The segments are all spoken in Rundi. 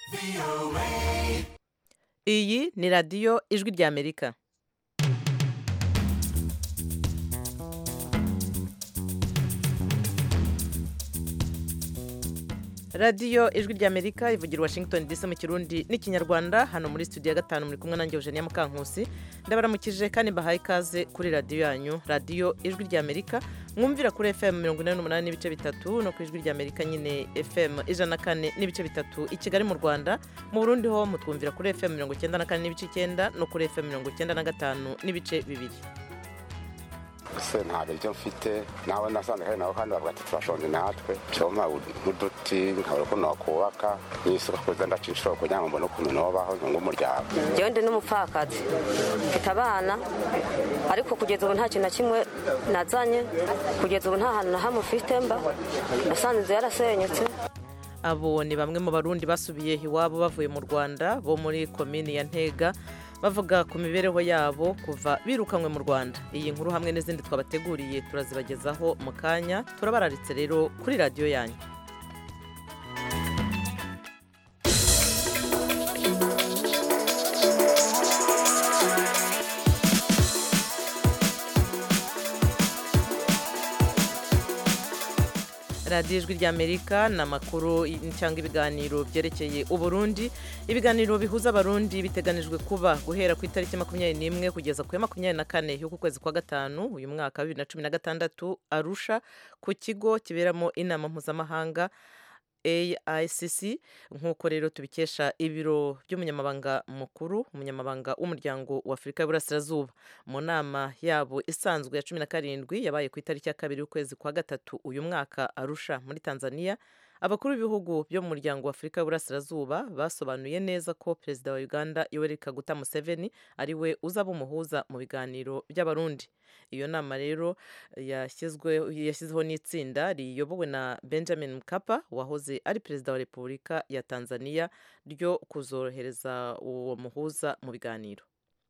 iyi ni radiyo ijwi ry'amerika radiyo ijwi ry'amerika ivugira washington dc mu kirundi n'ikinyarwanda hano muri studio ya gatanu muri kumwe nanjye eugenia mukankusi ndabaramukije kandi mbahaye ikaze kuri radiyo yanyu radiyo ijwi ry'amerika mwumvira kuri fm mirongo inani n'umunani n'ibice bitatu no ku ijwi ry'amerika nyine fm ijana na kane n'ibice bitatu i kigali mu rwanda mu burundi ho mutwumvira kuri fm mirongo icyenda na kane n'ibice icyenda no kuri fm mirongo icyenda na gatanu n'ibice bibiri ese nta biryo mfite nawe nasanze hari nawe kandi bavuga ati turashonje natwe coma nk'uduti nkabura ukuntu wakubaka n'isuka kuza ndaca inshuro kugira ngo mbone ukuntu nobaho nyunga umuryango njyewe ndi n'umupfakazi mfite abana ariko kugeza ubu nta kintu na kimwe nazanye kugeza ubu nta hantu na hamwe ufite mba nasanze inzu yarasenyutse abo ni bamwe mu barundi basubiye iwabo bavuye mu rwanda bo muri komini ya ntega bavuga ku mibereho yabo kuva birukanywe mu rwanda iyi nkuru hamwe n'izindi twabateguriye turazibagezaho mu kanya turabararitse rero kuri radiyo yanyu radiyo ijwi ry'amerika ni amakuru cyangwa ibiganiro byerekeye uburundi ibiganiro bihuza abarundi biteganijwe kuba guhera ku itariki makumyabiri n'imwe kugeza ku ya makumyabiri na kane y'uku kwezi kwa gatanu uyu mwaka wa bibiri na cumi na gatandatu arusha ku kigo kiberamo inama mpuzamahanga AICC nk'uko rero tubikesha ibiro by'umunyamabanga mukuru umunyamabanga w'umuryango wa Afurika y'Uburasirazuba mu nama yabo isanzwe ya cumi na karindwi yabaye ku itariki ya kabiri y'ukwezi kwa gatatu uyu mwaka arusha muri Tanzania abakuru b'ibihugu byo mu muryango wa Afurika y'Uburasirazuba basobanuye neza ko perezida wa Uganda Yoweri Kaguta Museveni ari we uzaba umuhuza mu biganiro by'abarundi iyo nama rero yashyizeho n'itsinda riyobowe na benjamin mkapa wahoze ari perezida wa repubulika ya tanzania ryo kuzorohereza uwo muhuza mu biganiro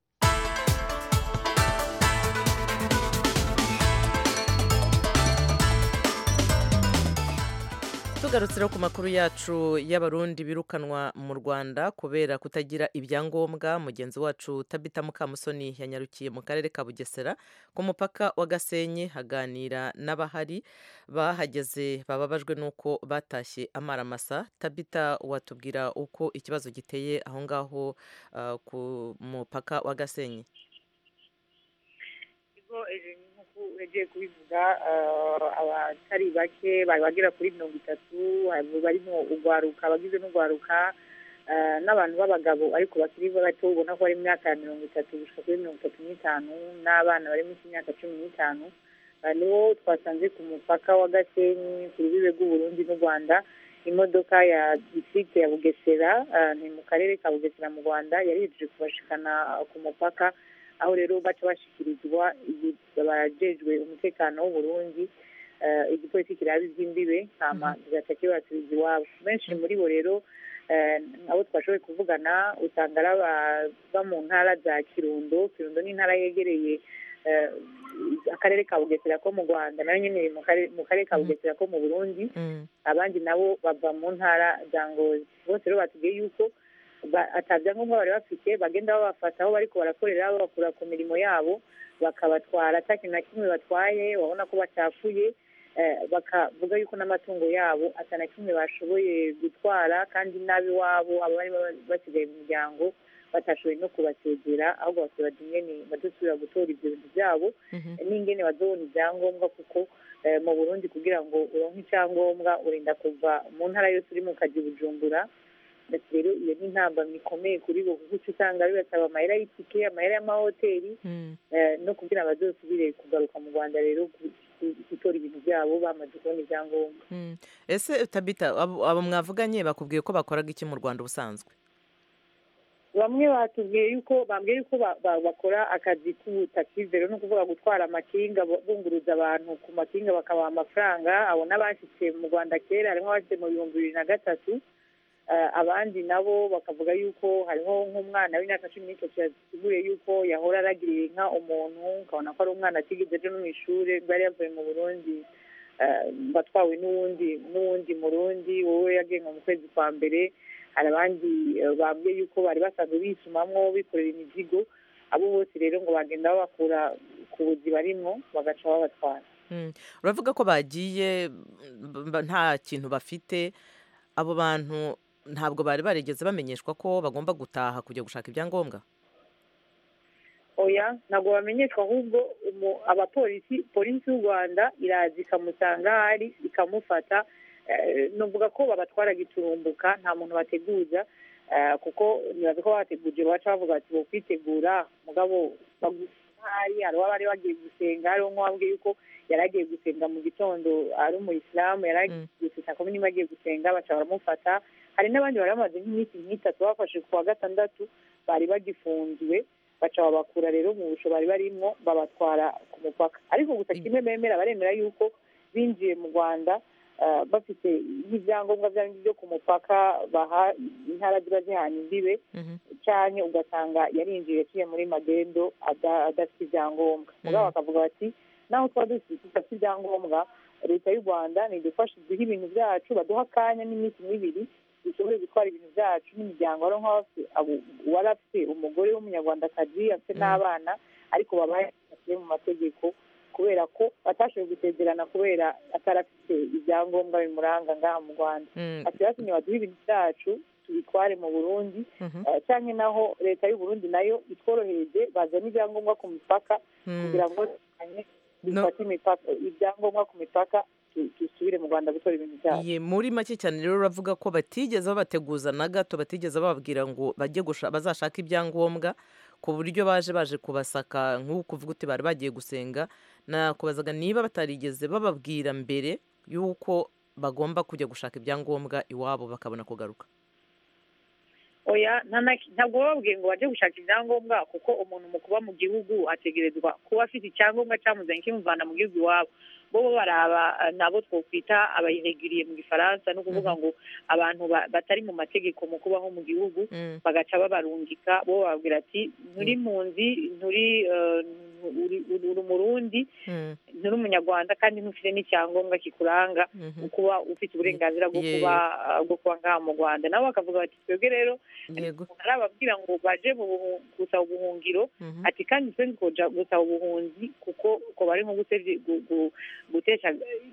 tugarutse rero ku makuru yacu y'abarundi birukanwa mu rwanda kubera kutagira ibyangombwa mugenzi wacu tabita mukamusoni yanyarukiye mu karere ka bugesera ku mupaka wa gasenyi haganira n'abahari bahageze bababajwe n'uko batashye amaramasa tabita watubwira uko ikibazo giteye aho ngaho ku mupaka wa gasenyi yagiye kubivuga abatari bake bari bagera kuri mirongo itatu barimo urwaruka abagize n'urwaruka n'abantu b'abagabo ariko bakiri bato ubona ko bari mu myaka ya mirongo itatu gushika kuri mirongo itatu n'itanu n'abana bari munsi y'imyaka cumi n'itanu nibo twasanze ku mupaka wa gasenyi ku rubibe rw'uburundi n'u rwanda imodoka ya distrikte ya bugesera ni mu karere ka bugesera mu rwanda yari yujuje kubashikana ku mupaka aho rero baca bashyikirizwa abajejwe umutekano w'uburundi igipolisi kiraba iby'imbibe hama kigaca kibasubiza iwabo benshi muri bo rero abo twashoboye kuvugana usanga ari abava mu ntara za kirundo kirundo ni intara yegereye akarere ka bugesera ko mu rwanda nayo nyine mu karere ka bugesera ko mu burundi abandi nabo bava mu ntara za ngozi bose rero batubwiye yuko atabyangombwa bari bafite bagenda babafata aho bariko barakorera babakura ku mirimo yabo bakabatwara ata kintu na kimwe batwaye babona ko bacafuye bakavuga yuko n'amatungo yabo ata na kimwe bashoboye gutwara kandi n'ab'iwabo abari basigaye mu muryango batashoboye no kubasegera ahubwo basaba ingene badusubira gutora ibyo bintu byabo n'ingene bazobona ibyangombwa kuko mu burundi kugira ngo uronke icyangombwa urinda kuva mu ntara yose uri mu kazi bujumbura ndetse rero iyo ni intambamyi ikomeye kuri bo kuko uca usanga bibasaba amahera y'itike amahera y'amahoteli no kugira ngo bazosubire kugaruka mu rwanda rero gutora ibintu byabo bamaze kubona ibyangombwa ese tabita abo mwavuganye bakubwiye ko bakoraga iki mu rwanda ubusanzwe bamwe batubwiye yuko bambwiye yuko bakora akazi k'ubutakivero no kuvuga gutwara amakinga bunguruza abantu ku makinga bakabaha amafaranga abo n'abashyitse mu rwanda kera harimo abashyitse mu bihumbi bibiri na gatatu abandi nabo bakavuga yuko hariho nk'umwana w'imyaka cumi n'itatu yasiguye yuko yahora aragiriye inka umuntu ukabona ko ari umwana atigeze aje no mu ishuri bwari yavuye mu burundi batwawe n'uwundi n'uwundi murundi wowe yagenwe mu kwezi kwa mbere hari abandi eh, bambwiye yuko bari basanzwe bisumamwo bikorera imizigo abo bose rero ngo bagenda babakura ku buzi barimwo bagaca babatwara Mm. uravuga ko bagiye mm, ba- nta kintu bafite abo bantu ntabwo bari barigeze bamenyeshwa ko bagomba gutaha kujya gushaka ibyangombwa oya ntabwo bamenyeshwa ahubwo umu- abapolisi polisi y'u rwanda iraza ikamusanga aho ari ikamufata Eh, nuvuga ko babatwara giturumbuka nta muntu bateguza eh, kuko nibaza ko bateguje baca bavuga bati bo kwitegura mugabo bagusahari hari uwaba bari bagiye gusenga hariho nk'uwambwiye yuko yari agiye gusenga mu gitondo ari umuyisilamu yari agiye saa kumi n'imwe agiye gusenga baca baramufata hari n'abandi bari bamaze nk'iminsi nk'itatu bafashe ku wa gatandatu bari bagifunzwe baca babakura rero mu busho bari barimwo babatwara ku mupaka ariko gusa kimwe bemera baremera yuko binjiye mu rwanda eh, bafite nk'ibyangombwa byabo byo ku mupaka baha intara ziba zihana imbibe cyane ugasanga yarinjiye yaciye muri magendo ada- adafite ibyangombwa mugabo bakavuga bati naho tuba dufite tudafite ibyangombwa leta y'u rwanda nidufashe duhe ibintu byacu baduha akanya n'iminsi n'ibiri dushobore gutwara ibintu byacu n'imiryango ari nk'abafite abo- uwari afite umugore w'umunyarwandakazi afite n'abana ariko babaye batuye mu mategeko kubera ko batashoboye gusezerana kubera atarafite ibyangombwa bimuranga ngaha mu rwanda Mm. ati batumye baduhe ibintu byacu tubitware mu burundi Eh, canke naho leta y'u burundi nayo itworohereje bazana ibyangombwa ku mipaka Mm. kugira ngo tugabanye dufate imipaka ibyangombwa ku mipaka tu- dusubire mu rwanda gutora ibintu byacu Ye, muri make cyane rero uravuga ko batigeze babateguza na gato batigeze bababwira ngo bajye gusha- bazashaka ibyangombwa ku buryo baje baje kubasaka nk'uko uvuga uti bari bagiye gusenga nakubazaga niba batarigeze bababwira mbere y'uko bagomba kujya gushaka ibyangombwa iwabo bakabona kugaruka oya nta na- ntabwo bababwiye ngo bajye gushaka ibyangombwa kuko umuntu mu kuba mu gihugu ategerezwa kuba afite icyangombwa cyamuzanye kimuvana mu gihugu iwabo bo bo baraba eh, nabo twokwita abayireguriye mu gifaransa ni ukuvuga ngo abantu ba- batari mu mategeko mu kubaho mu gihugu bagaca babarungika bo bababwira ati nturi mpunzi nturi eh, uri uri umurundi nturi umunyarwanda kandi ntufite n'icyangombwa kikuranga kuba ufite uburenganzira bwo Ye- kuba uh, bwo kuba ngaha mu rwanda nabo bakavuga bati twebwe rero yego arababwira ngo baje mu buhu- gusaba ubuhungiro Mhm. ati kandi twe ntitwoja gusaba ubuhunzi kuko ko bari nko gusebya gu- gu- gutesha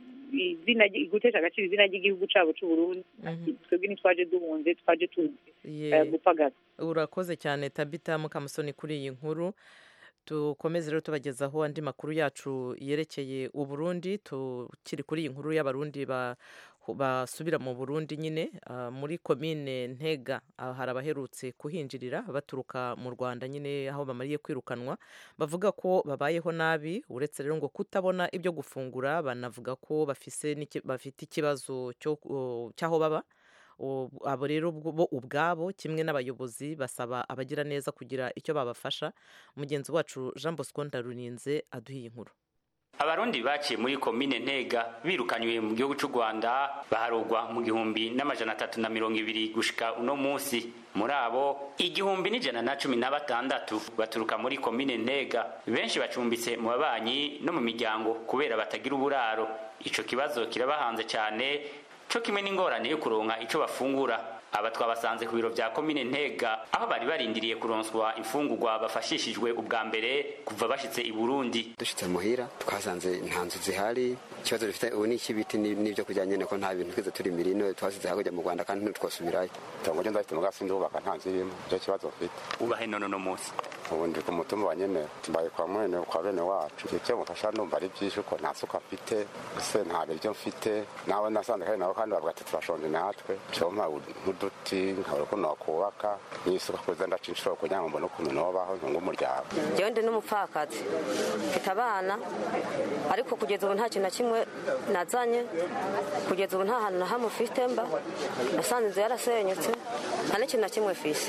izina ry- gutesha agaciro izina ry'igihugu cyabo cy'u Burundi ati twebwe ntitwaje duhunze twaje tuzi Ye- eh, gupagasa urakoze cyane tabita mukamusoni kuri iyi nkuru dukomeze rero tubagezaho andi makuru yacu yerekeye uburundi tukiri kuri iyi nkuru y'abarundi ba- basubira mu burundi nyine ah, muri komine ntega ah, hari abaherutse kuhinjirira baturuka mu rwanda nyine aho bamariye kwirukanwa bavuga ko babayeho nabi uretse rero ngo kutabona ibyo gufungura banavuga ko bafise n'iki- bafite ikibazo cyo- oh, cy'aho baba U- abo rero ubwo- bo ubwabo kimwe n'abayobozi basaba abagira neza kugira icyo babafasha mugenzi wacu jean bosco ndarurinze aduha iyi nkuru abarundi baciye muri komine ntega birukanywe mu gihugu cy'u rwanda baharugwa mu gihumbi n'amajana atatu na mirongo ibiri gushika uno munsi muri abo igihumbi n'ijana na cumi na batandatu baturuka muri komine ntega benshi bacumbitse mu babanyi no mu miryango kubera batagira uburaro ico kibazo kirabahanze cyane co kimwe n'ingorane yo kuronka ico bafungura aba twabasanze ku biro vya komine ntega aho bari barindiriye kuronswa imfungurwa bafashishijwe ubwa mbere kuva bashitse i burundi dushitse muhira twasanze nta nzu zihari ikibazo dufite ubu ni icy'ibiti ni- n'ibyo kurya nyene ko nta bintu twize turi mirino twasize hakurya mu rwanda kandi ntitwasubirayo itongo ryo ndafite mugasi ndubaka nta nzu irimo nicyo kibazo mfite ubahe none uno munsi ubu ndi ku mutumba wa nyene mbaye kwa mwene kwa bene wacu icyo mufasha ndumva ari byinshi ko nta suka mfite ese nta biryo mfite nawe nasanze kandi nabo kandi bavuga ati turashonje natwe cyoma nk'uduti nkabura ukuntu wakubaka n'isuka kuza ndaca inshuro kugira ngo mbone ukuntu nobaho ntunga umuryango njyewe ndi n'umupfakazi mfite abana ariko kugeza ubu nta kintu na kimwe nazanye kugeza ubu nta hantu na hamwe ufite mba nasanze inzu yarasenyutse nta n'ikintu na kimwe fise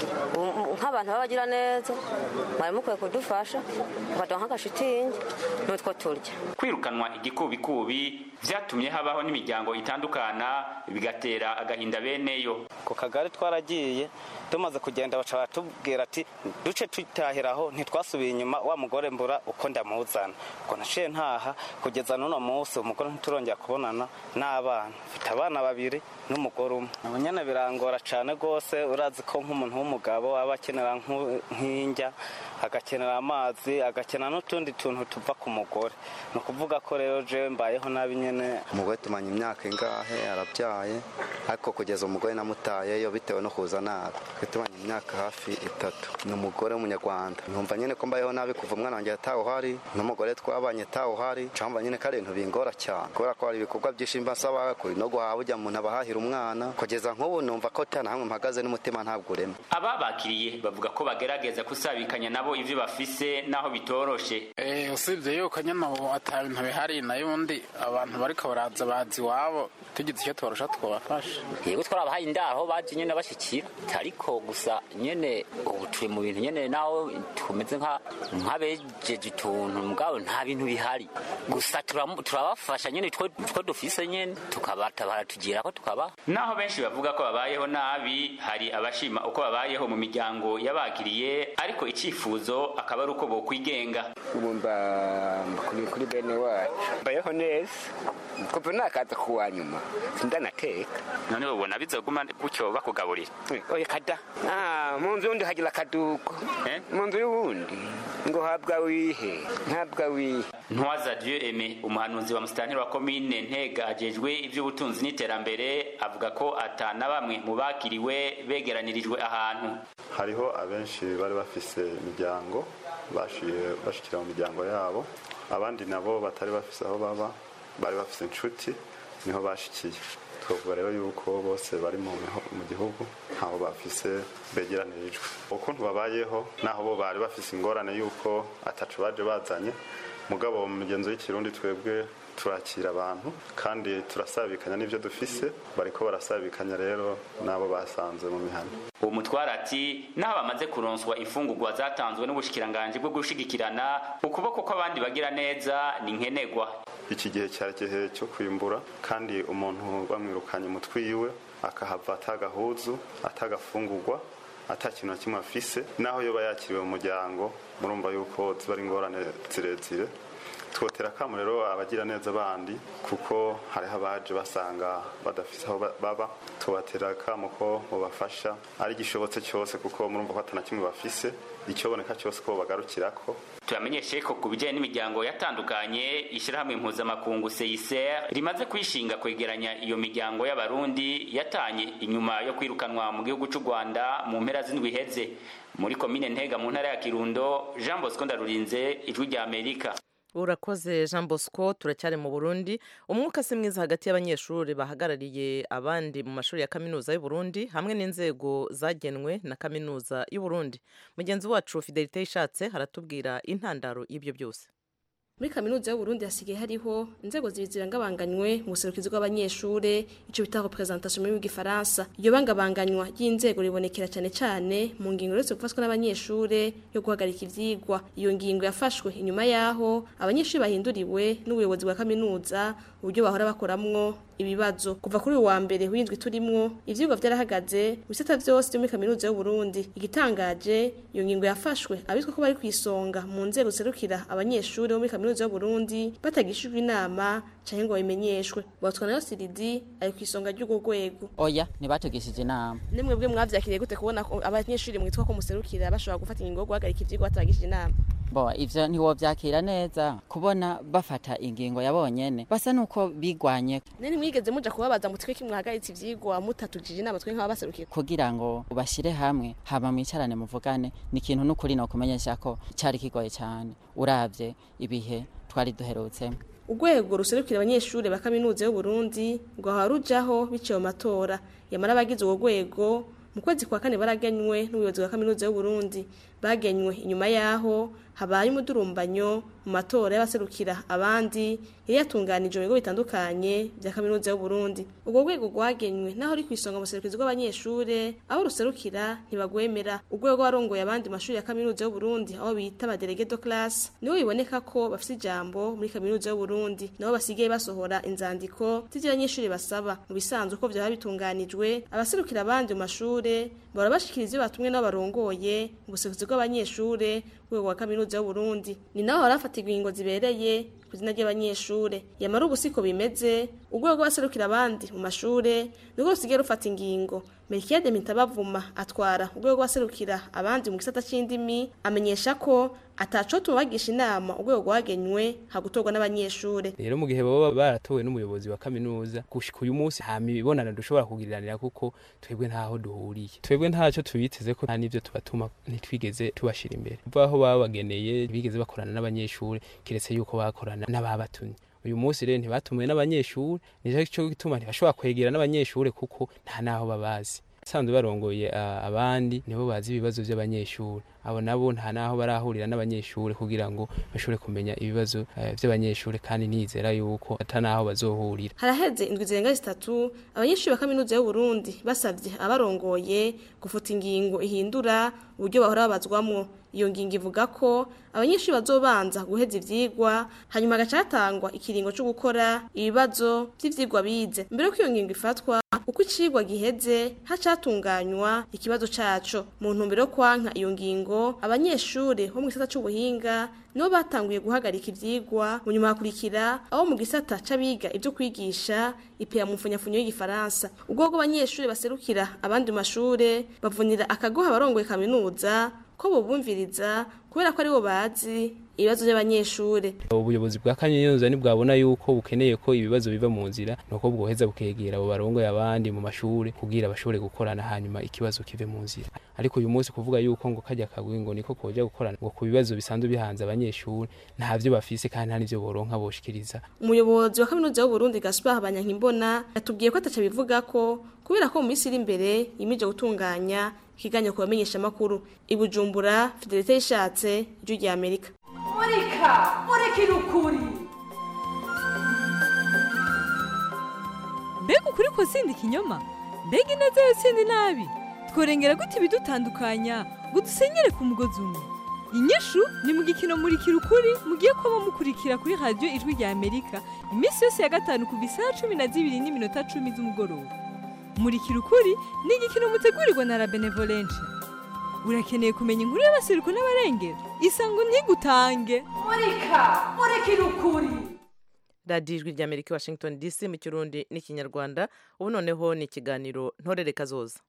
Ubu- nk'abantu b'abagira neza mwari mukwiye kudufasha mukaduha nk'agashitingi n'utwo turya kwirukanwa igikubikubi vyatumye habaho n'imiryango itandukana bigatera agahinda beneyo ku kagari twaragiye tumaze kugenda baca batubwira ati duce tutahiraho ntitwasubiye inyuma wa mugore mbura uko ndamuzana ubwo naciye ntaha kugeza n'uno munsi umugore ntiturongera kubonana n'abana mfite abana babiri n'umugore umwe abo nyene birangora cane rwose urazi ko nk'umuntu w'umugabo aba akenera nk'u- nk'indya agakenera amazi agakenera n'utundi tuntu tuva ku mugore ni ukuvuga ko rero je mbayeho nabi nyene umugore tumanye imyaka ingahe arabyaye ariko kugeza umugore namutayeyo bitewe no kuza nabi twe tumanye imyaka hafi itatu ni umugore w'umunyarwanda numva nyine ko mbayeho nabi kuva umwana wanjye atawuhari n'umugore twabanye atawuhari ncamba nyine ko ari ibintu bingora cyane kubera ko hari ibikorwa byinshi mba nsaba kuri no guhaha burya umuntu abahahira umwana kugeza nk'ubu numva ko tana hamwe mpagaze n'umutima ntabwo urema ababakiriye bavuga ko bagerageza kusabikanya nabo ivyo bafise naho bitoroshe Eh, usibye yuko nyine ubu ata bintu bihari nayo undi abantu bariko baraza bazi iwabo tugize icyo tubarusha twabafasha yego twarabahaye indaho baje nyene bashikira ariko gusa nyene ubu turi mu bintu nyene naho tumeze nka nk'abejeje utuntu mugabo nta bintu bihari gusa turamu- turabafasha nyene two two dufise nyene tukabatabara tugirako tukabaha naho benshi bavuga ko babayeho nabi hari abashima uko babayeho mu miryango y'abakiriye ariko icifuzo akaba ari uko bokwigenga ubu mba mba kuri kuri bene wacu mbayeho neza kuva nakaza kuwa nyuma sindanateka none ubona bizoguma gutyo bakugaburira oya kada Ah, mu nzu y'undi hagira akaduko mu nzu y'uwundi ngo habwa wihe ntabwa wihe ntwaza dieu aime umuhanuzi wa musitanteri wa komine ntega ajejwe ivy'ubutunzi n'iterambere avuga ko ata na bamwe mu bakiriwe begeranirijwe ahantu hariho abenshi bari bafise imiryango bashiye bashikira mu miryango yabo abandi nabo batari bafise aho baba bari bafise inshuti niho bashikiye twavuga rero yuko bose bari mu miho- mu gihugu ntaho bafise begeranirijwe ukuntu babayeho naho bo bari bafise ingorane yuko ataco baje bazanye mugabo mu migenzo y'ikirundi twebwe turakira abantu kandi turasabikanya n'ivyo dufise bariko barasabikanya rero n'abo basanze mu mihana uwo mutwara ati naho bamaze kuronswa imfungurwa zatanzwe n'ubushikiranganji bwo gushigikirana ukuboko kw'abandi bagira neza ni nkenegwa iki gihe cyari igihe cyo kwimbura kandi umuntu bamwirukanye umutwe iwe akahava atagahuzu atagafungurwa ata kintu na kimwe afise naho yoba yakiriwe mu muryango murumva yuko ziba ari ingorane zirezire twotera akamu rero abagira neza bandi kuko hariho abaje basanga badafise aho ba- baba tubatera akamu ko mubafasha ari igishobotse cyose kuko murumva ko atana kimwe bafise icyoboneka cyose ko bagarukirako turamenyeshe ko ku bijyanye n'imiryango yatandukanye ishyirahamwe mpuzamakungu seyiser rimaze kwishinga kwegeranya iyo miryango y'abarundi yatanye inyuma yo kwirukanwa mu gihugu cy'u rwanda mu mpera z'indwi iheze muri komine ntega mu ntara ya kirundo jean bosco ndarurinze ijwi rya amerika urakoze jean bosco turacyari mu burundi umwuka si mwiza hagati y'abanyeshuri bahagarariye abandi mu mashuri ya kaminuza y'u Burundi hamwe n'inzego zagenwe na kaminuza y'u Burundi mugenzi wacu fidelite yishatse haratubwira intandaro y'ibyo byose muri kaminuza y'uburundi hasigaye hariho inzego zibiri zirangabanganywe mu buserukizi bw'abanyeshure ico bita representation mu gifaransa iyo bangabanganywa ry'inzego ribonekera cyane cyane mu ngingo yose gufatwa n'abanyeshure yo guhagarika ivyigwa iyo ngingo yafashwe inyuma yaho abanyeshure bahinduriwe n'ubuyobozi bwa kaminuza uburyo bahora bakoramwo ibibazo kuva kuri uyu wa mbere w'indwi turimwo ivyigwa vyarahagaze mu bisata vyose vyo muri kaminuza y'uburundi igitangaje iyo ngingo yafashwe abitwa ko bari kwisonga mu nzego zerukira abanyeshure bo muri kaminuza y'uburundi batagishijwe inama canke ngo babimenyeshwe batwa nayo siridi ari kwisonga ry'urwo rwego oya ntibategeshije inama nimwe bwe mwavyakiriye gute kubona ko abanyeshure mwitwa ko muserukira bashobora gufata ingingo yo guhagarika ivyigwa batagishije inama bo ivyo ntiwovyakira neza kubona bafata ingingo yabonyene basa nuko bigwanye nene mwigeze muja kubabaza mutwe ko mwahagaritse ivyigwa mutatugije inama twe nk'ababaserukiye kugira ngo bashire hamwe hama mwicarane muvugane ni ikintu n'ukuri no kumenyesha ko cari kigoye cyane uravye ibihe twari duherutsemo urwego ruserukira abanyeshure ba kaminuza y'uburundi rwahora rujaho biciye mu matora yamara abagize urwo rwego mu kwezi kwa kane baraganywe n'ubuyobozi bwa kaminuza y'uburundi bagenywe inyuma yaho habaye umudurumbanyo mu matora y'abaserukira abandi yari yatunganije mu bigo bitandukanye bya kaminuza y'u Burundi ubwo rwego rwagenywe naho uri kwisonga mu serukizi rw'abanyeshure abo ruserukira ntibagwemera urwego rwarongoye abandi mashuri ya kaminuza y'u Burundi aho bita abadelege de classe nibo biboneka ko bafite ijambo muri kaminuza y'u Burundi nabo basigaye basohora inzandiko z'ivyo abanyeshuri basaba mu bisanzwe uko vyaba bitunganijwe abaserukira abandi mu mashure bahora bashikiriza ivyo batumwe n'abo barongoye mu buserukizi bw'abanyeshure rwego rwa kaminuza y'u Burundi ni naho harafatirwa ingingo zibereye ku izina ry'abanyeshure yamara ubu siko bimeze urwego rw'abaserukira abandi mu mashure nirwo rusigaye rufata ingingo Melchiade Mitabavuma atwara urwego rw'abaserukira abandi mu gisata c'indimi amenyesha ko ataco tubagisha inama urwego rwagenywe hagutorwa n'abanyeshure rero mu gihe baba baratowe n'umuyobozi wa kaminuza gushika uyu munsi nta mibonano dushobora kugiriranira kuko twebwe ntaho duhuriye twebwe ntaco tubiteze ko nta n'ivyo tubatuma ntitwigeze tubashira imbere kuva aho babageneye bigeze bakorana n'abanyeshure kiretse yuko bakorana n'ababatumye uyu munsi rero ntibatumiwe n'abanyeshuri nicyo gituma ntibashobora kwegera n'abanyeshuri kuko nta n'aho babazi basanzwe barongoye abandi nibo bazi ibibazo by'abanyeshuri abo nabo nta n'aho barahurira n'abanyeshuri kugira ngo bashobore kumenya ibibazo by'abanyeshuri kandi nizera yuko ata n'aho bazohurira haraheze indwi zirenga zitatu abanyeshuri ba kaminuza y'u Burundi basabye abarongoye gufuta ingingo ihindura uburyo bahora babazwamwo iyo ngingo ivuga ko abanyeshuri bazobanza guheza ivyigwa hanyuma hagaca hatangwa ikiringo cyo gukora ibibazo vy'ivyigwa bize mbere ko iyo ngingo ifatwa uko icigwa giheze hacatunganywa ikibazo caco mu ntumbero yo kwanka iyo ngingo abanyeshuri bo mu gisata c'ubuhinga nibo batanguye guhagarika ivyigwa mu nyuma hakurikira aho mu gisata c'abiga ivyo kwigisha ipea mu mfunyafunyo y'igifaransa ubwo bw'abanyeshuri baserukira abandi mashure bavunira akagoha abarongoye kaminuza ko bubumviriza kubera ko aribo bazi ibibazo by'abanyeshure ubuyobozi bwa kaminuza ntibwabona yuko bukeneye ko ibibazo biva mu nzira nuko bwoheza bukegera abo barongoye abandi mu mashure kugira bashobore gukorana hanyuma ikibazo kive mu nzira ariko uyu munsi kuvuga yuko ngo kajya kagwi ngo niko koja gukorana ngo ku bibazo bisanzwe bihanze abanyeshure ntavyo bafise kandi nta n'ivyo boronka boshikiriza umuyobozi wa kaminuza y'u Burundi Gaspard Habanyankimbona yatubwiye ko ataca bivuga ko kubera ko mu minsi iri imbere yimije gutunganya ikiganiro ku bamenyesha makuru ibujumbura Fidelite yishatse ijwi rya Amerika murika murikira ukuri mbega ukuri ko sindi ikinyoma mbega ineza yo sindi nabi tworengera gute ibidutandukanya ngo dusenyere ku mugozi umwe inyishu ni mu gikino murikira ukuri mugiye kuba mukurikira kuri radiyo ijwi rya amerika iminsi yose ya gatanu kuva isaha cumi na zibiri n'iminota cumi z'umugoroba murikira ukuri ni igikino mutegurirwa na la benevolence urakeneye kumenya inkuru y'abaseruko n'abarengera isango ntigutange murika murikira ukuri radiyo ijwi rya amerika washington dc mu kirundi n'ikinyarwanda ubu noneho ni ikiganiro ntorere kazoza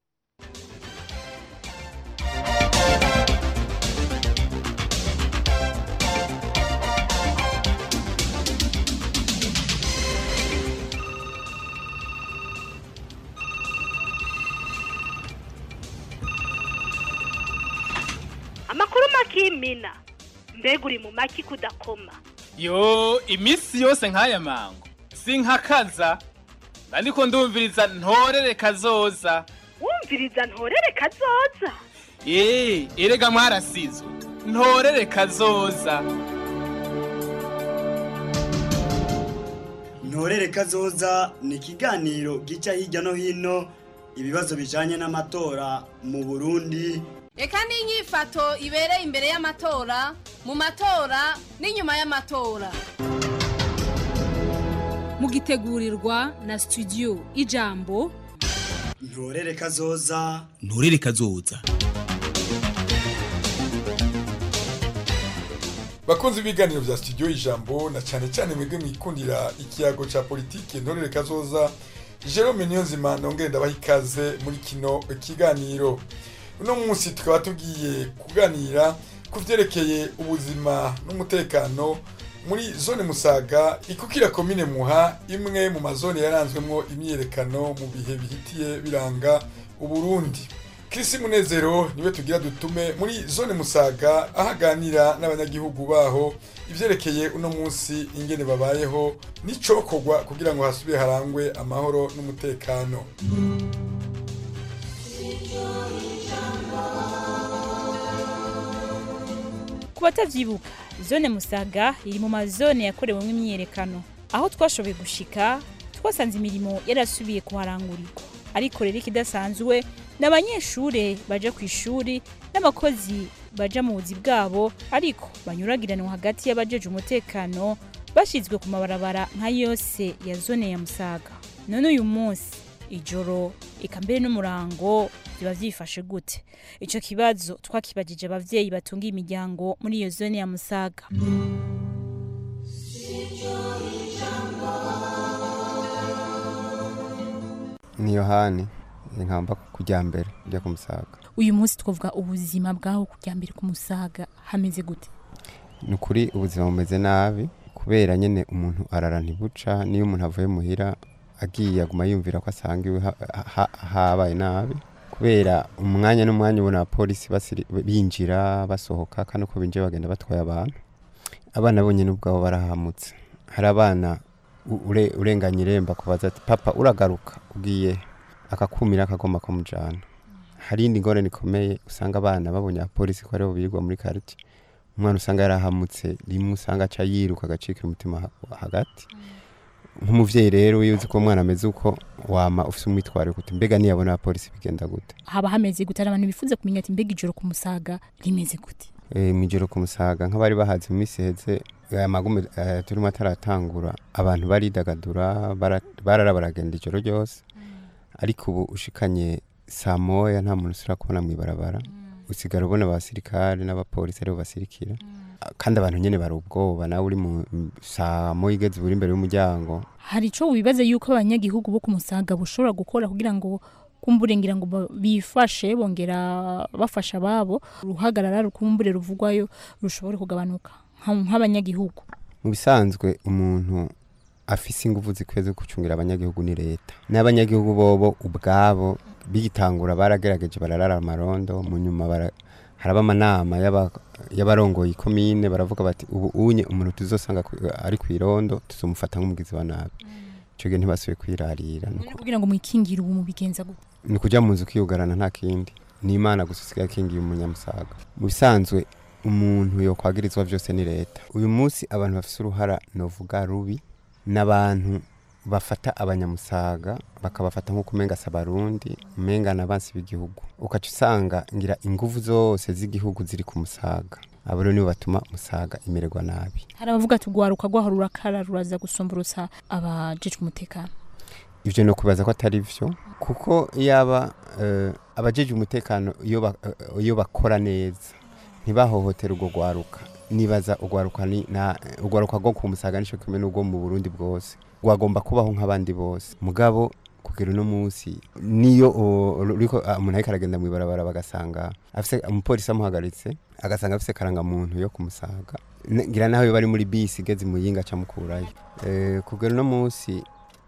amakuru makimina mbega uri mu maki kudakoma yo iminsi yose nk'aya mango sinkakaza ariko ndumviriza ntorere kazoza wumviriza ntorere kazoza eee erega mwarasizwe ntorere kazoza ntorere kazoza ni ikiganiro gica hirya no hino ibibazo bijanye n'amatora mu burundi reka n'inyifato ibereye imbere y'amatora mu matora n'inyuma y'amatora mugitegurirwa na studio ijambo ntorere kazoza nturere kazoza bakunzi b'ibiganiro bya studio ijambo na cyane cyane mwebwe mwikundira ikiyago cya politiki ntorere kazoza jerome niyonzima nongere ndabaha ikaze muri kino kiganiro uno munsi tukaba tugiye kuganira ku byerekeye ubuzima n'umutekano muri zone musaga ikukira komine muha imwe mu mazone yaranzwemo imyiyerekano mu bihe bihitiye biranga uburundi kirisi munezero niwe tugira dutume muri zone musaga aho aganira n'abanyagihugu baho ibyerekeye uno munsi ingene babayeho n'icokorwa kugira ngo hasubire harangwe amahoro n'umutekano ku batavyibuka zone musaga iri mu mazone yakorewemo imyiyerekano aho twashoboye gushika twasanze imirimo yarasubiye kuharangurirwa ariko rero ikidasanzwe ni abanyeshure baja ku ishuri n'abakozi baja mu buzi bwabo ariko banyuragiranwa hagati y'abajeje umutekano bashyizwe ku mabarabara nka yose ya zone ya musaga none uyu munsi ijoro eka mbere n'umurango biba byifashe gute icyo kibazo twakibagije ababyeyi batunga imiryango muri iyo zone ya musaga ni yohani ni nkamba kujya mbere ujya ku musaga uyu munsi twavuga ubuzima bwaho kujya mbere ku musaga hameze gute ni ukuri ubuzima bumeze nabi kubera nyine umuntu arara ntibuca niyo umuntu avuye muhira agiye aguma yumvira ko asanga iwe ha- ha- habaye nabi kubera umwanya n'umwanya ubona abapolisi basiri- binjira basohoka kandi uko binjiye bagenda batwaye abantu abana bonyine ubwabo barahamutse hari abana u- ure- urenganya iremba kubaza ati papa uragaruka ugiye akakumira akagomba kumujyana hari indi ngorane ikomeye usanga abana babonye abapolisi ko aribo birirwa muri kariti umwana usanga yarahamutse rimwe usanga aca yiruka agacika umutima ha- hagati nk'umubyeyi rero iyo uzi ko umwana ameze uko wama ufite umwitwarire kuti mbega niyabona abapolisi bigenda gute haba hameze gute hari abantu bifuza kumenya ati mbega ijoro ku musaga rimeze gute Eh, mw'ijoro ku musaga nk'abari bahaze mu minsi iheze aya magume eh, turimo ataratangura abantu baridagadura bara- barara baragenda ijoro ryose ariko ubu ushikanye saa moya nta muntu usura kubona mw'ibarabara usigara ubona abasirikare n'abapolisi aribo basirikira kandi abantu nyene bari ubwoba nawe uri mu m- saa moya igeze uri imbere y'umuryango hari icyo wibaza yuko abanyagihugu bo ku musaga bashobora gukora kugira ngo kumburengira ngo ba- bifashe bongera bafasha ababo uruhagarara rukumbure ruvugwayo rushobore kugabanuka nka- nk'abanyagihugu mu bisanzwe umuntu afise ingufu zikwiye zo gucungira abanyagihugu ni leta n'abanyagihugu bobo ubwabo bigitangura baragerageje bararara amarondo mu nyuma bara- haraba amanama y'aba- y'abarongoye ikomine baravuga bati ubu unye umuntu tuzosanga ku- ari ku irondo tuzomufata nk'umugizi wa nabi ico gihe ntibasubiye kwirarira Ni uku- kugira ngo mwikingire ubu mubigenza gute ni ukuja mu nzu ukiyugarana nta kindi ni imana gusa usigaye akingiye umunyamusaga mu bisanzwe umuntu yokwagirizwa byose ni leta uyu munsi abantu bafise uruhara novuga rubi n'abantu bafata abanyamusaga bakabafata nk'uko umenga si abarundi umenga ni abansi b'igihugu ukaca usanga ngira ingufu zose z'igihugu ziri ku musaga abo rero nibo batuma musaga imererwa nabi hari abavuga ati urwaruka rwaho rurakara ruraza gusumburutsa abajejwe umutekano ivyo no kubaza ko atari vyo kuko yaba uh, abajeje umutekano iyo ba- eh, iyo bakora neza ntibahohotera urwo rwaruka nibaza urwaruka ni na urwaruka rwo ku musaga nico kimwe n'urwo mu Burundi bwose rwagomba kubaho nk'abandi bose mugabo kugera uno munsi niyo o- ruriko ah, umuntu ariko aragenda mw'ibarabara bagasanga afise umupolisi amuhagaritse agasanga afise karangamuntu yo kumusaga N- ngira naho iyo bari muri bisi igeze muyinga acamukurayo eh, kugera uno munsi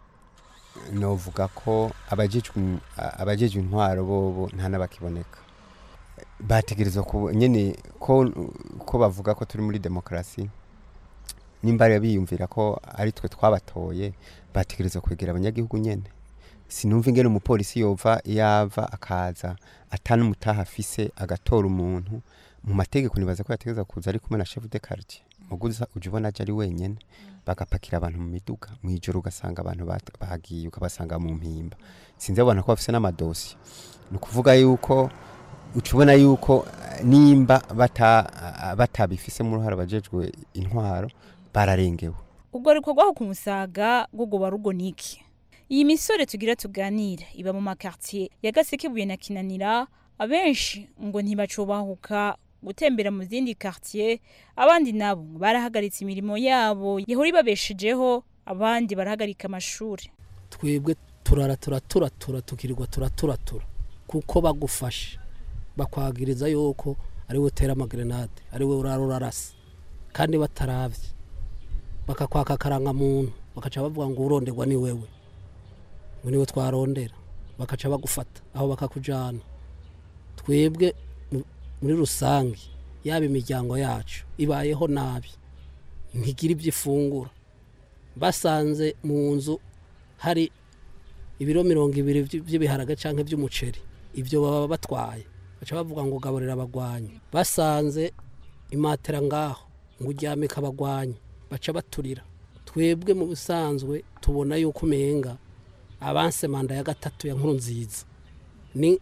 novuga ko abajejwe abajejwe intwaro bobo nta n'abakiboneka bategerezwa ku nyene ko ko bavuga ko turi muri demokarasi nimba rero biyumvira ko ari twe twabatoye bategerezwa kwegera abanyagihugu nyene sinumva ingene umupolisi yova yava akaza atanumutaha afise agatora umuntu mu mategeko nibaza ko yategereza kuza ari kumwe na chef de quartier muguza uje ubona aje ari wenyene bagapakira abantu mu miduga mu ijoro ugasanga abantu bat- bagiye ukabasanga mu mpimba sinzi abana ko bafise n'amadosi ni ukuvuga yuko uca ubona yuko eh, nimba bata ah, batabifisemo uruhare abajejwe intwaro bararengewe ubwo rwaho ku musaga rwo rwoba rugoniki iyi misore tugira tuganira iba mu makartier ya gasekebuye na kinanira abenshi ngo ntibacubahuka gutembera mu zindi quartier abandi nabo ngo barahagaritse imirimo yabo yahora ibabeshejeho abandi barahagarika amashuri twebwe turara turaturatura tukirirwa turaturatura kuko bagufashe bakwagiriza yuko ari we utera amagerenade ari we urara urarasa kandi bataravye bakakwaka akarangamuntu bakaca bavuga ngo uronderwa ni wewe ngo niwe twarondera bakaca bagufata aho bakakujana twebwe mu- muri rusange yaba imiryango yacu ibayeho nabi ntigira ibyo ifungura basanze mu nzu hari ibiro mirongo ibiri vy- vy'ibiharage canke vy'umuceri ivyo baba batwaye baca bavuga ngo gaburira abagwanyi basanze imatera ngaho ngo uryame kabagwanya baca baturira twebwe mu bisanzwe tubona yuko umenga abanse manda ya gatatu ya nkuru nziza ni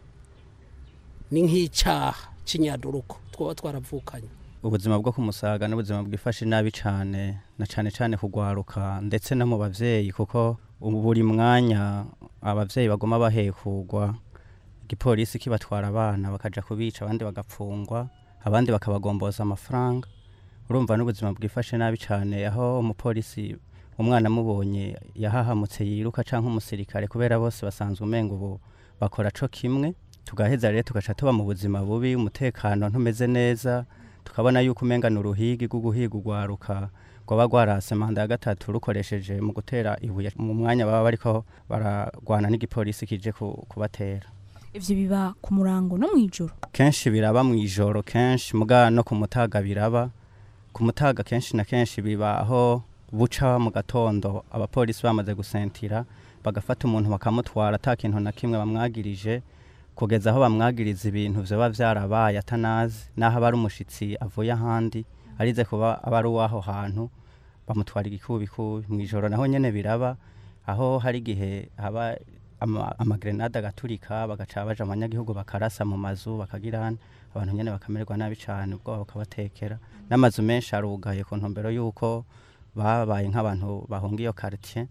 ni nk'icyaha cy'inyaduruko twaba twaravukanye ubuzima bwo kumusaga n'ubuzima bwifashe nabi cyane na cyane cyane kugwaruka ndetse no mu babyeyi kuko ubu buri mwanya ababyeyi bagoma bahekugwa igipolisi kibatwara abana bakaja kubica abandi bagapfungwa abandi bakabagomboza amafaranga urumva n'ubuzima bwifashe nabi cyane aho umupolisi umwana amubonye yahahamutse yiruka cyangwa umusirikare kubera bose basanzwe umenga ubu bakora co kimwe tugaheza rero tugaca tuba mu buzima bubi umutekano ntumeze neza tukabona yuko umenga ni uruhigi rwo guhiga urwaruka rwaba rwarase manda ya gatatu rukoresheje mu gutera ibuye mu mwanya baba bariko baragwana n'igipolisi kije ku- kubatera ivyo biba ku murango no mw'ijoro kenshi biraba mu ijoro kenshi muga no ku mutaga biraba ku mutaga kenshi na kenshi biba aho buca mu gatondo abapolisi bamaze gusentira bagafata umuntu bakamutwara ata kintu na kimwe bamwagirije kugeza aho bamwagiriza ibintu vyoba vyarabaye atanazi naho aba ari umushitsi avuye ahandi arize kuba aba ari uw'aho hantu bamutwara igikubikubi mu ijoro naho nyene biraba aho hari igihe haba ama- amagrenade agaturika bagaca baja mu banyagihugu bakarasa mu mazu bakagirana abantu nyene bakamererwa nabi cane ubwoba bukabatekera n'amazu menshi arugaye ku ntumbero y'uko babaye nk'abantu bahunga iyo quartier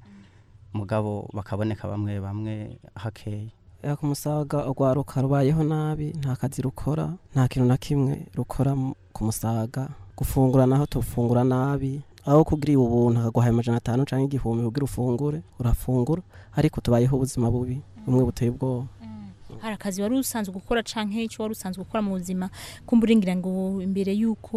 mugabo bakaboneka bamwe bamwe hakeye ya ku musaga urwaruka rubayeho nabi nta kazi rukora nta kintu na kimwe rukora mu- ku musaga gufungura naho tufungura nabi aho kugira ubuntu akaguhaye amajana atanu cyangwa igihumbi kugira ufungure urafungura ariko tubayeho ubuzima bubi bumwe buteye ubwoba hari akazi wari usanzwe gukora canke icyo wari usanzwe gukora mu buzima kumburingira ngo imbere y'uko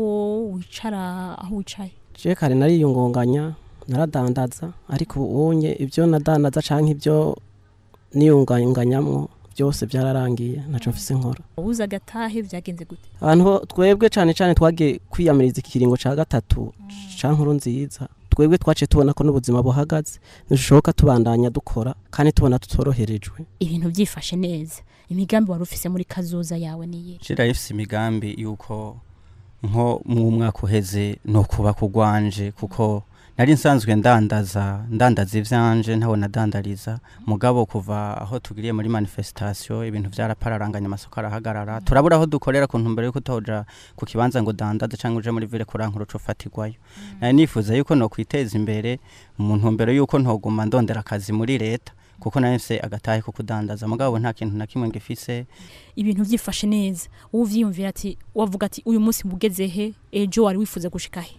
wicara aho wicaye je kare nariyungunganya naradandaza ariko ubunye ibyo nadandaza canke ibyo niyunganganyamwo byose byararangiye ntaco mfise nkora ubuze agatahe byagenze gute abantu bo- twebwe cyane cyane twagiye kwiyamiriza ikiringo cya gatatu cya nkuru nziza twebwe twaciye tubona ko n'ubuzima buhagaze ntidushoboka tubandanya dukora kandi tubona tutoroherejwe ibintu byifashe neza imigambi wari ufise muri kazoza yawe niye shira ifise imigambi yuko nko mu mwaka uheze no kuba kugwanje kuko nari nsanzwe ndandaza ndandaza ivyanje ntawe nadandariza mugabo kuva aho tugiriye muri manifestation ibintu vyarapararanganya amasoko arahagarara turabura aho dukorera ku ntumbero yuko utoja ku kibanza ngo dandaze canke uje muri ville kurankuru ufatirwayo nari nifuza yuko no kwiteza imbere mu ntumbero yuko ntoguma ndondera akazi muri leta kuko nari mfise agatahe ko kudandaza mugabo nta kintu na kimwe ngifise ibintu byifashe neza wowe uvyiyumvira ati wavuga ati uyu munsi mugeze he ejo wari wifuza gushika he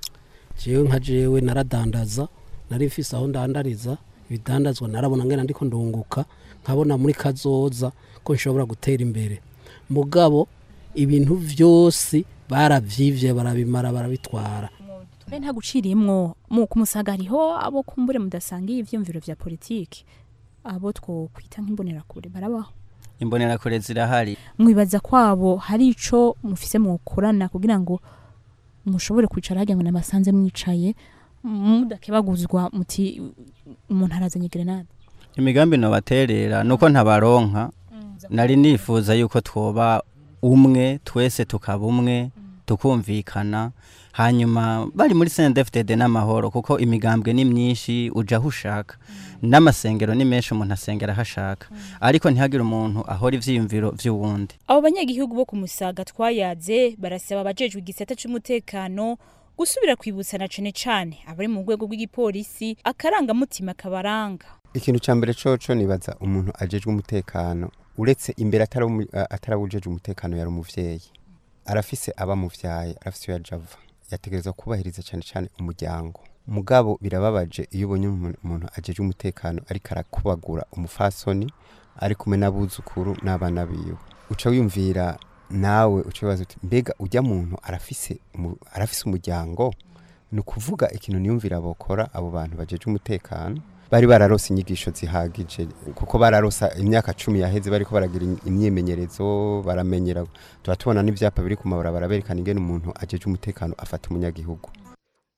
jewe nka jewe naradandaza nari mfise aho ndandariza ibidandazwa narabona ngena ndiko ndunguka nkabona muri kazoza ko nshobora gutera imbere mugabo ibintu vyose baravyivye barabimara barabitwara mbe nta gucirimwo mu kumusaga hariho abo kumbure mudasangiye ivyumviro vya politiki abo two kwita nk'imbonerakure barabaho imbonerakure zirahari mwibaza kwabo hari ico mufise mukorana kugira ngo mushobore kwicara hagira ngo namasanze mwicaye mudakebaguzwa muti umuntu arazanye grenade imigambi nobaterera nuko ntabaronka nari nifuza yuko twoba umwe twese tukaba umwe tukumvikana hanyuma bari muri CNDFDD n'amahoro kuko imigambwe ni myinshi uja aho ushaka n'amasengero ni menshi umuntu asengera aho ashaka ariko ntihagire umuntu ahora ivyiyumviro vy'uwundi abo banyagihugu bo ku musaga twayaze barasaba abajejwe igisata c'umutekano gusubira kwibutsana cane cane abari mu rwego rw'igipolisi akarangamutima kabaranga ikintu cya mbere coco nibaza umuntu ajejwe umutekano uretse imbere atarawu- a- atarawujejwe umutekano yari umuvyeyi arafise abamuvyaye arafise iyo yaja ava yategerezwa kubahiriza cyane cyane umuryango mugabo birababaje iyo ubonye umuntu umuntu ajejwe umutekano ariko arakubagura umufasoni ari kumwe n'abuzukuru n'abana biwe uca wiyumvira nawe uca wibaza uti mbega ujya muntu arafise umu- arafise umuryango ni ukuvuga ikintu niyumvira bokora abo bantu bajejwe umutekano bari bararose inyigisho zihagije kuko bararosa imyaka cumi yaheze bariko baragira im- imyimenyerezo baramenyera tuba tubona n'ivyapa biri ku mabarabara berekana ingene umuntu ajejwe umutekano afata umunyagihugu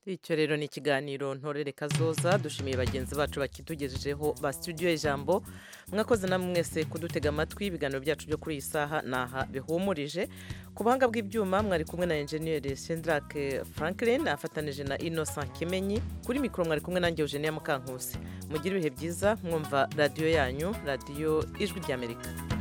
icyo rero ni ikiganiro ntorere kazoza dushimiye bagenzi bacu bakitugejejeho ba studio ijambo mwakoze namwe mwese kudutega amatwi ibiganiro byacu byo kuri iyi saha naha bihumurije ku buhanga bw'ibyuma mwari kumwe na enjeniyeri Shendrak Franklin afatanije na Innocent Kimenyi kuri mikoro mwari kumwe nanjye Eugenia Mukankusi mugire ibihe byiza mwumva radiyo yanyu radiyo ijwi ry'Amerika